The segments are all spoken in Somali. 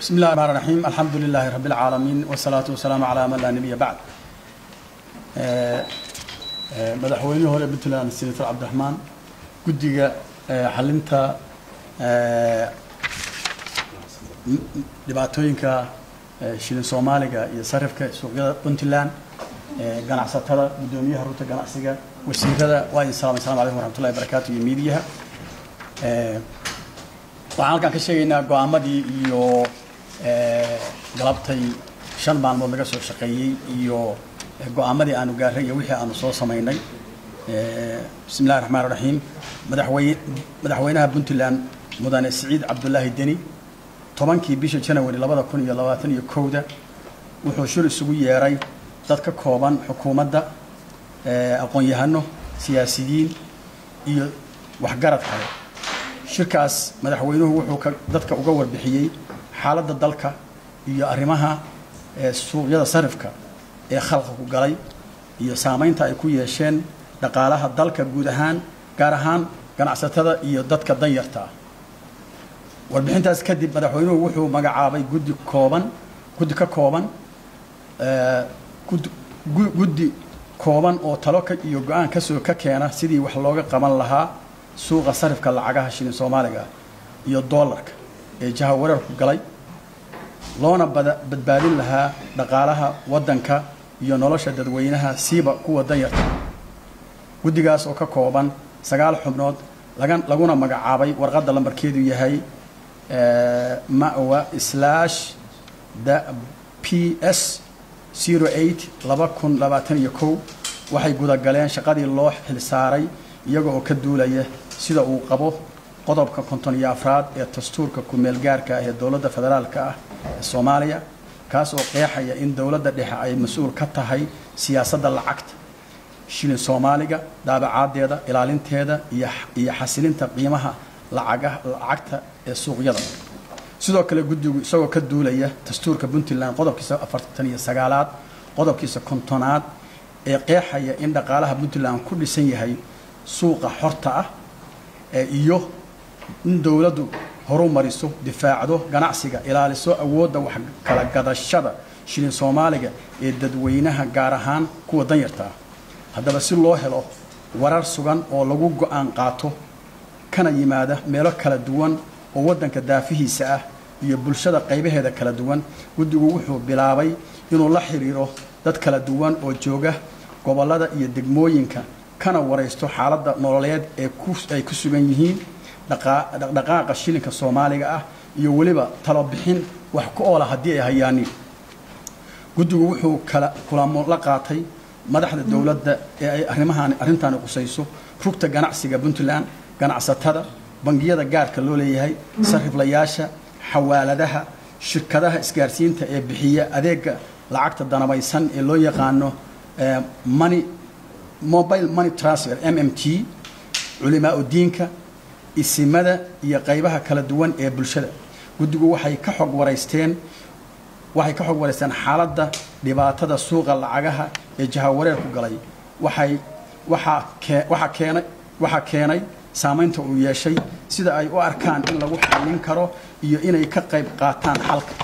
بسم الله الرحمن الرحيم الحمد لله رب العالمين والصلاة والسلام على من لا نبي بعد madaxweynihii hore puntland senator cabdiraxmaan guddiga xalinta dhibaatooyinka shilin soomaaliga iyo sarifka suuqyada puntland ganacsatada guddoomiyaha rugta ganacsiga wasiirada waa idin salamay assalamu alaikum waraxmatullahi wabarakaatu iyo miidiyaha waxaan halkaan ka sheegaynaa go-aamadii iyo galabtay shan maalmood laga soo shaqeeyey iyo go-aamadii aanu gaaray iyo wixii aanu soo samaynay bismi illahi raxmaan raxiim madaxwey madaxweynaha puntland mudane siciid cabdulaahi deni tobankii bisha janawari labada kun iyo labaatan iyo kowda wuxuu shir isugu yeeray dad ka kooban xukuumadda aqoon-yahano siyaasiyiin iyo waxgarad kale shirkaas madaxweynuhu wuxuu ka dadka uga warbixiyey xaaladda dalka iyo arrimaha suuqyada sarifka ee khalqa ku galay iyo saamaynta ay ku yeesheen dhaqaalaha dalka guud ahaan gaar ahaan ganacsatada iyo dadka danyarta ah warbixintaas kadib madaxweynuhu wuxuu magacaabay guddi kooban guddi ka kooban guddi kooban oo talo ka iyo go-aan kasoo ka keena sidii wax looga qaban lahaa suuqa sarifka lacagaha shilin soomaaliga iyo doolarka ee jaha wareerku galay loona badbaadin lahaa dhaqaalaha waddanka iyo nolosha dadweynaha siiba kuwa danyarta guddigaas oo ka kooban sagaal xubnood laguna magacaabay warqadda lambarkeedu yahay mawa slash da p s zero eight laba kun labaatan iyo kow waxay gudagaleen shaqadii loo xilsaaray iyaga oo ka duulaya sida uu qabo qodobka konton iyo afraad ee dastuurka ku-meel gaarka ah ee dowladda federaalka ah ee soomaaliya kaas oo qeexaya in dowladda dhexe ay mas-uul ka tahay siyaasadda lacagta shilin soomaaliga daabacaadeeda ilaalinteeda iyo iyo xasilinta qiimaha lacaga lacagta ee suuqyada sidoo kale guddigu isagoo ka duulaya dastuurka puntland qodobkiisa afartan iyo sagaalaad qodobkiisa kontonaad ee qeexaya in dhaqaalaha puntland ku dhisan yahay suuqa xorta ah iyo in dowladdu horu mariso difaacdo ganacsiga ilaaliso awoodda wax kala gadashada shilin soomaaliga ee dadweynaha gaar ahaan kuwa danyarta ah haddaba si loo helo warar sugan oo lagu go-aan qaato kana yimaada meelo kala duwan oo waddanka daafihiisa ah iyo bulshada qaybaheeda kala duwan guddigu wuxuu bilaabay inuu la xiriiro dad kala duwan oo jooga gobollada iyo degmooyinka kana waraysto xaaladda nololeed ee ay ku sugan yihiin dhaqdhaqaaqa shilinka soomaaliga ah iyo weliba talobixin wax ku oola haddii ay hayaanin guddigu wuxuu kala kulamo la qaatay madaxda dowladda ee ay arrimahan arrintaani qusayso rugta ganacsiga puntland ganacsatada bangiyada gaarka loo leeyahay sariflayaasha xawaaladaha shirkadaha isgaarsiinta ee bixiya adeega lacagta danabaysan ee loo yaqaano money mobile money transfer m m t culimaa udiinka isimada iyo qaybaha kala duwan ee bulshada guddigu waxay ka xog waraysteen waxay ka xog waraysteen xaaladda dhibaatada suuqa lacagaha ee jahawareerku galay waxay waxaa kee waxaa keenay waxaa keenay saamaynta uu yeeshay sida ay u arkaan in lagu xallin karo iyo inay ka qayb qaataan xalka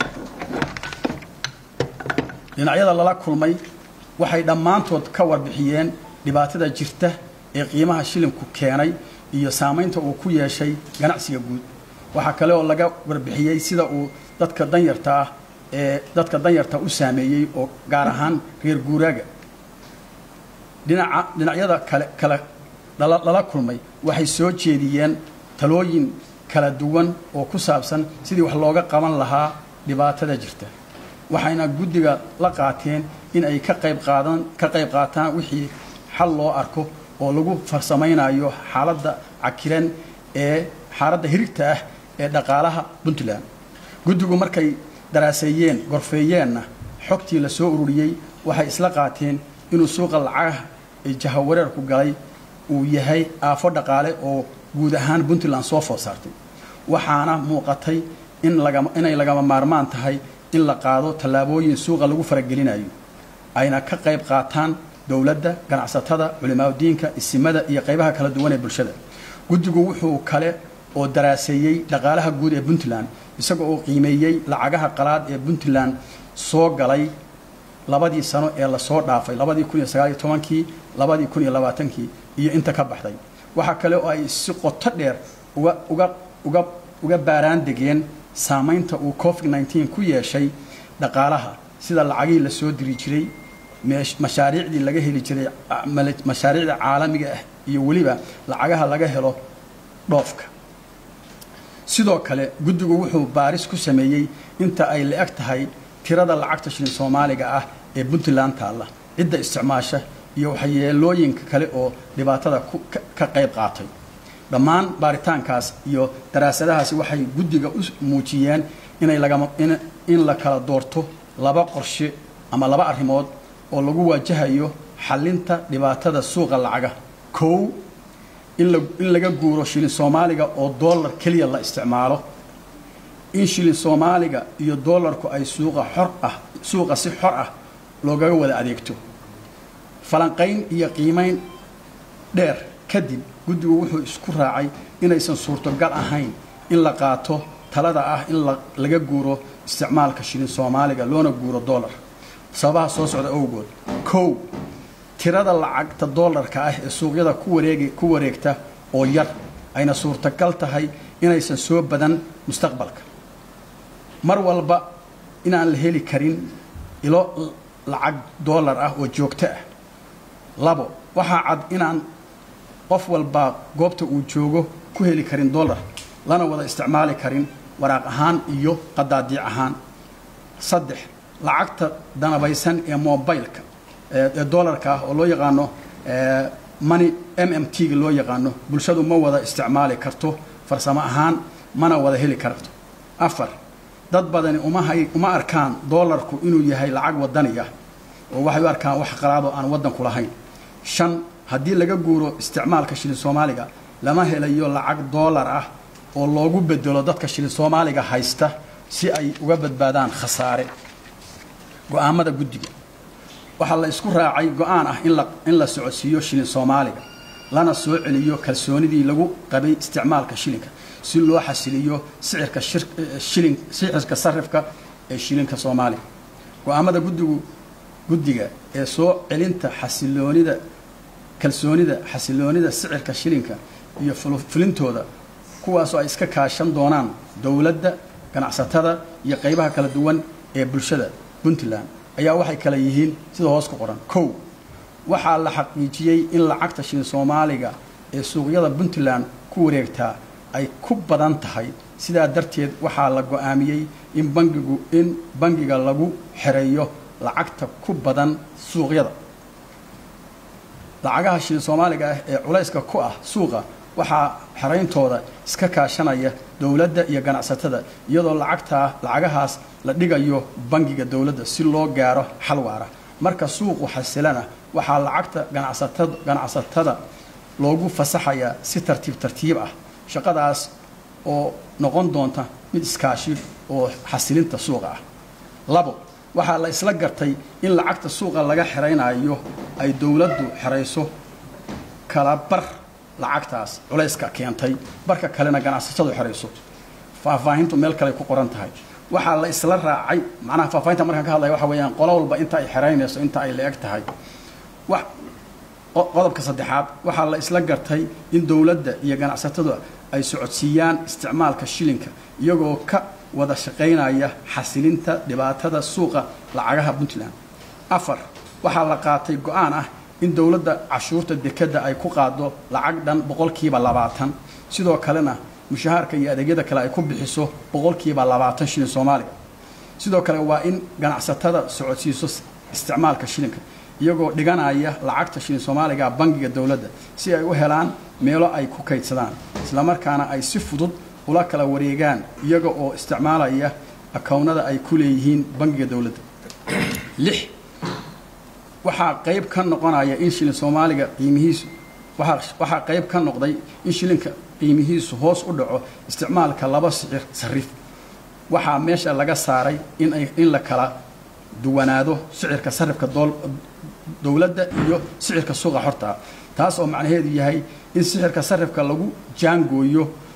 dhinacyada lala kulmay waxay dhammaantood ka warbixiyeen dhibaatada jirta ee qiimaha shilinku keenay iyo saamaynta uu ku yeeshay ganacsiga guud waxaa kale oo laga warbixiyey sida uu dadka danyarta ah ee dadka danyarta u saameeyey oo gaar ahaan reer guuraaga dhinaca dhinacyada kale kale lala kulmay waxay soo jeediyeen talooyin kala duwan oo ku saabsan sidii wax looga qaban lahaa dhibaatada jirta waxayna guddiga la qaateen in ay ka qayb qaadan ka qayb qaataan wixii xal loo arko oo lagu farsamaynayo xaaladda cakiran ee xaaladda hirigta ah ee dhaqaalaha puntland guddigu markay daraaseeyeen gorfeeyeenna xogtii la soo ururiyey waxay isla qaateen inuu suuqa lacagaha ee jahawareerku galay uu yahay aafo dhaqaale oo guud ahaan puntland soo food saartay waxaana muuqatay in lagama inay lagama maarmaan tahay in la qaado tallaabooyin suuqa lagu faragelinayo ayna ka qayb qaataan dowladda ganacsatada culimaadudiinka isimada iyo qaybaha kala duwan ee bulshada guddigu wuxuu kale oo daraaseeyey dhaqaalaha guud ee puntland isaga oo qiimeeyey lacagaha qalaad ee puntland soo galay labadii sano ee lasoo dhaafay labadii kun iyo sagaaliyo tobankii labadii kun iyo labaatankii iyo inta ka baxday waxaa kale oo ay si qoto dheer uga uga uga uga baaraan degeen saamaynta uu covid nneteen ku yeeshay dhaqaalaha sida lacagihii la soo diri jiray mashaariicdii laga heli jiray mashaariicda caalamiga ah iyo weliba lacagaha laga helo dhoofka sidoo kale guddigu wuxuu baaris ku sameeyey inta ay la-eg tahay tirada lacagta shilin soomaaliga ah ee puntland taalla cidda isticmaasha iyo waxyeelooyinka kale oo dhibaatada ka qayb qaatay dhammaan baaritaankaas iyo daraasadahaasi waxay guddiga u muujiyeen inay lagama in la kala doorto laba qorshe ama laba arrimood oo lagu waajahayo xallinta dhibaatada suuqa lacaga kow in laga guuro shilin soomaaliga oo dollar keliya la isticmaalo in shilin soomaaliga iyo dollarku ay suuqa xor ah suuqa si xor ah loogaga wada adeegto falanqayn iyo qiimayn dheer kadib guddigu wuxuu isku raacay inaysan suurtogal ahayn in la qaato talada ah in laga guuro isticmaalka shilin soomaaliga loona guuro dollar sababaha soo socda owgood kow tirada lacagta dollarka ah ee suuqyada ku wareegi ku wareegta oo yar ayna suurtagal tahay inaysan soo badan mustaqbalka mar walba inaan la heli karin ilo lacag dollar ah oo joogto ah labo waxaa cad inaan qof walbaa goobta uu joogo ku heli karin dollar lana wada isticmaali karin waraaq ahaan iyo qadaadiic ahaan saddex lacagta danabaysan ee mobileka ee dollarka ah oo loo yaqaano money m m t ga loo yaqaano bulshadu ma wada isticmaali karto farsamo ahaan mana wada heli karto afar dad badani umahay uma arkaan dollarku inuu yahay lacag wadani ah oo waxay u arkaan wax qalaadoo aan waddanku lahayn shan haddii laga guuro isticmaalka shilin soomaaliga lama helayo lacag dollar ah oo loogu bedelo dadka shilin soomaaliga haysta si ay uga badbaadaan khasaare go-aamada guddiga waxaa la isku raacay go-aan ah in la socodsiiyo shilin soomaaliga lana soo celiyo kalsoonidii lagu qabay isticmaalka shilinka si loo xasiliyo sicirka shilin sicirka sarifka ee shilinka soomaaliga go-aamada guddigu guddiga ee soo celinta xasiloonida kalsoonida xasiloonida sicirka shilinka iyo fulintooda kuwaasoo ay iska kaashan doonaan dowladda ganacsatada iyo qaybaha kala duwan ee bulshada puntland ayaa waxay kale yihiin sida hoos ku qoran kow waxaa la xaqiijiyey in lacagta shilin soomaaliga ee suuqyada puntland ku wareegtaa ay ku badan tahay sidaa darteed waxaa la go-aamiyey in bangigu in bangiga lagu xereeyo lacagta ku badan suuqyada lacagaha shilin soomaaliga ah ee culayska ku ah suuqa waxaa xerayntooda iska kaashanaya dowladda iyo ganacsatada iyadoo lacagtaa lacagahaas la dhigayo bangiga dowladda si loo gaaro xal waara marka suuqu xasilana waxaa lacagta ganacsatada ganacsatada loogu fasaxayaa si tartiib tartiib ah shaqadaas oo noqon doonta mid iskaashi oo xasilinta suuqa ah labo waxaa la isla gartay in lacagta suuqa laga xeraynayo ay dowladdu xerayso kala bar lacagtaas culayska keentay barka kalena ganacsatadu xerayso faahfaahintu meel kale ku qoran tahay waxaa la isla raacay macnaha faahfaahinta markaan ka hadlaya waxa weeyaan qolo walba inta ay xeraynayso inta ay la-eg tahay wax qodobka saddexaad waxaa la isla gartay in dowladda iyo ganacsatadu ay socodsiiyaan isticmaalka shilinka iyagoo ka wada shaqaynaya xasilinta dhibaatada suuqa lacagaha puntland afar waxaa la qaatay go-aan ah in dowladda cashuurta dekedda ay ku qaado lacag dhan boqolkiiba labaatan sidoo kalena mushahaarka iyo adeegyada kale ay ku bixiso boqolkiiba labaatan shilin soomaaliga sidoo kale waa in ganacsatada socodsiiso isticmaalka shilinka iyagoo dhiganaya lacagta shilin soomaaliga bangiga dowladda si ay u helaan meelo ay ku kaydsadaan islamarkaana ay si fudud ula kala wareegaan iyaga oo isticmaalaya akownada ay ku leeyihiin bangiga dowladda lix waxaa qayb ka noqonaya in shilin soomaaliga qiimihiisu waxaa qayb ka noqday in shilinka qiimihiisu hoos u dhaco isticmaalka laba sicir sarif waxaa meesha laga saaray in la kala duwanaado sicirka sarifka dowladda iyo sicirka suuqa xortaa taas oo macnaheedu yahay in sicirka sarifka lagu jaangooyo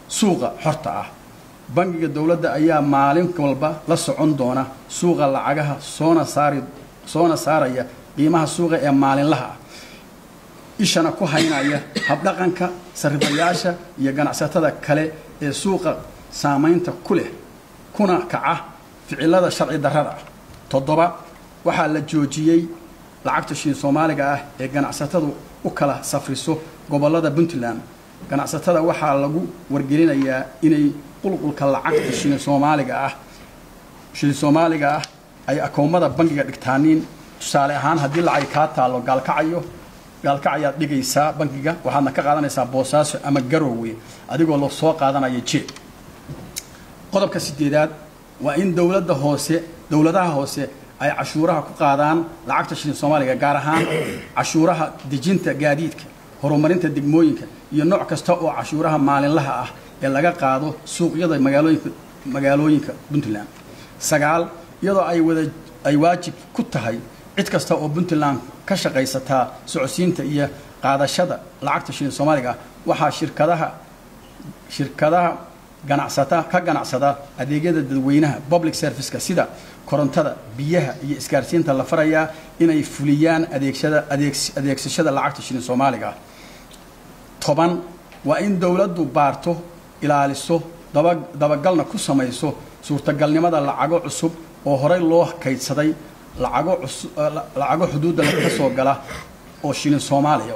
suuqa xorta ah bangiga dowladda ayaa maalin walba la socon doona suuqa lacagaha soona saari soona saaraya qiimaha suuqa ee maalinlaha ah ishana ku haynaya habdhaqanka sarifayaasha iyo ganacsatada kale ee suuqa saamaynta ku leh kuna kaca ficilada sharci darrada ah toddoba waxaa la joojiyey lacagta shiin soomaaliga ah ee ganacsatadu u kala safriso gobollada puntland ganacsatada waxaa lagu wargelinayaa inay qulqulka lacagta shilin soomaaliga ah shilin soomaaliga ah ay akoomada bangiga dhigtaaniin tusaale ahaan haddii lacag kaa taallo gaalkacayo gaalkacayaad dhigaysaa bangiga waxaadna ka qaadanaysaa boosaaso ama garoowe adigoo la soo qaadanaya jeeb qodobka sideedaad waa in dowladda hoose dowladaha hoose ay cashuuraha ku qaadaan lacagta shilin soomaaliga gaar ahaan cashuuraha dejinta gaadiidka horumarinta degmooyinka iyo nooc kasta oo cashuuraha maalinlaha ah ee laga qaado suuqyada magaalooyinka magaalooyinka puntland sagaal iyadoo ay wada ay waajib ku tahay cid kasta oo puntland ka shaqaysataa socodsiinta iyo qaadashada lacagta shilin soomaaliga ah waxaa shirkadaha shirkadaha ganacsata ka ganacsada adeegyada dadweynaha public serviceka sida korontada biyaha iyo isgaarsiinta la farayaa inay fuliyaan adeegsada adeegs adeegsashada lacagta shilin soomaaliga ah toban waa in dowladdu baarto ilaaliso daba dabagalna ku samayso suurtagalnimada lacago cusub oo horey loo kaydsaday lacago cusub lacago xuduudda ka soo gala oo shilin soomaaliya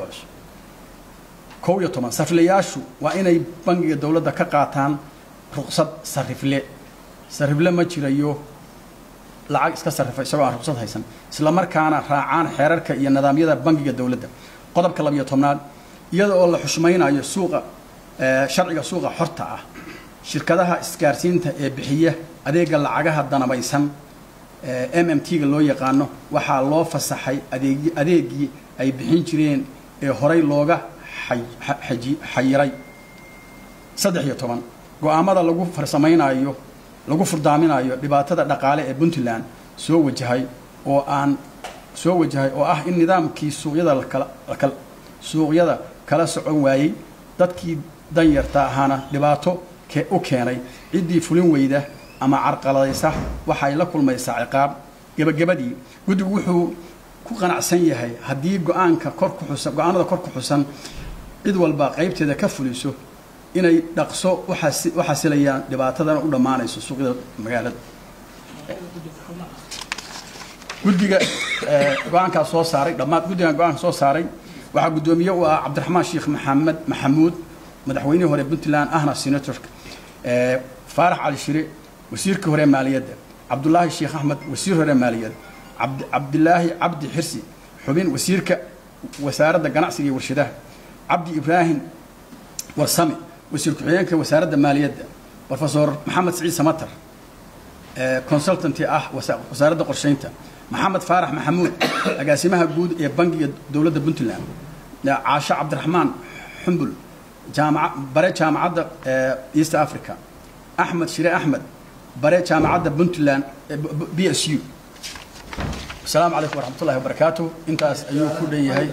kow iyo toban sariflayaashu waa inay bangiga dowladda ka qaataan ruqsad sarifle sarifle ma jirayo lacag iska sarrifa isagoo aan ruqsad haysan isla markaana raacaan xeerarka iyo nidaamyada bangiga dowladda qodobka labiyo tobnaad iyada oo la xushmaynayo suuqa sharciga suuqa xorta ah shirkadaha isgaarsiinta ee bixiya adeega lacagaha danabaysan m m t-ga loo yaqaano waxaa loo fasaxay adeeg adeegii ay bixin jireen ee horey looga xayiray saddex iyo toban go-aamada lagu farsamaynayo lagu furdaaminayo dhibaatada dhaqaale ee puntland soo wajahay oo aan soo wajahay oo ah in nidaamkii suuqyada lakala suuqyada kala socon waayey dadkii danyarta ahaana dhibaato u keenay ciddii fulin weyda ama carqaladaysa waxay la kulmaysaa ciqaab gebagabadii guddigu wuxuu ku qanacsan yahay haddii go-aanka kor ku xusan go-aanada kor ku xusan cid walba qaybteeda ka fuliso inay dhaqso u xasilayaan dhibaatadana u dhammaanayso suuqyada magaalada guddiga go-aankaa soo saaray dhammaan guddigan go-aanka soo saaray waxaa guddoomiye u ah cabdiraxmaan sheekh maxamed maxamuud madaxweynihii hore puntland ahna senatorka faarax cali shire wasiirkii hore maaliyadda cabdulaahi sheekh axmed wasiir hore maaliyadda cabdilaahi cabdi xirsi xubin wasiirka wasaaradda ganacsiga iyo warshadaha cabdi ibraahim warsame wasiir ku-xigeenka wasaaradda maaliyadda rofesor maxamed saciid samatar consultanti ah wasaaradda qorsheynta maxamed faarax maxamuud agaasimaha guud ee bangiga dowladda puntland caasho cabdiraxmaan xumbul jaamaca bare jaamacadda east africa axmed shire axmed bare jaamacadda puntland b s u asalaamu calaykum waraxmat ullahi wabarakaatu intaas ayuu ku dhan yahay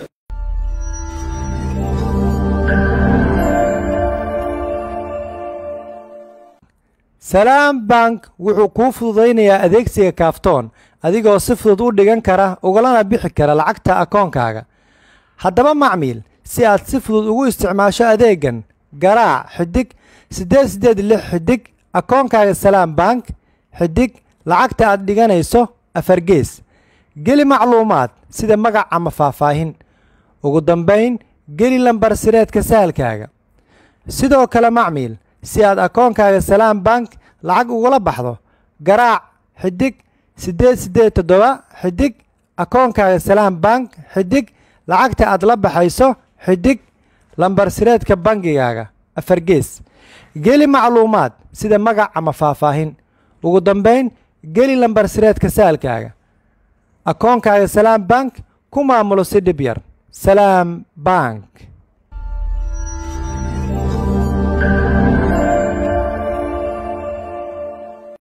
salaam bank wuxuu kuu fududaynayaa adeegsiga kaaftoon adigoo si fudud u dhigan kara ugalana bixi kara lacagta akoonkaaga haddaba macmiil si aad si fudud ugu isticmaasho adeegan garaac xidig siddeed siddeed lix xidig akoonkaaga salaam bank xidig lacagta aad dhiganayso afargees geli macluumaad sida magac ama faahfaahin ugu dambayn geli lambar sireedka sahalkaaga sidoo kale macmiil si aad akoonkaaga salaam bank lacag ugula baxdo garaac xidig siddeed siddeed toddoba xidig akoonkaaga salaam bank xidig lacagta aad la baxayso xidig lambar sireedka bangigaaga afargees geli macluumaad sida magac ama faahfaahin ugu dambayn geli lambar sireedka saalkaaga akoonkaaga salaam bank ku maamulo si dhib yar salaam bank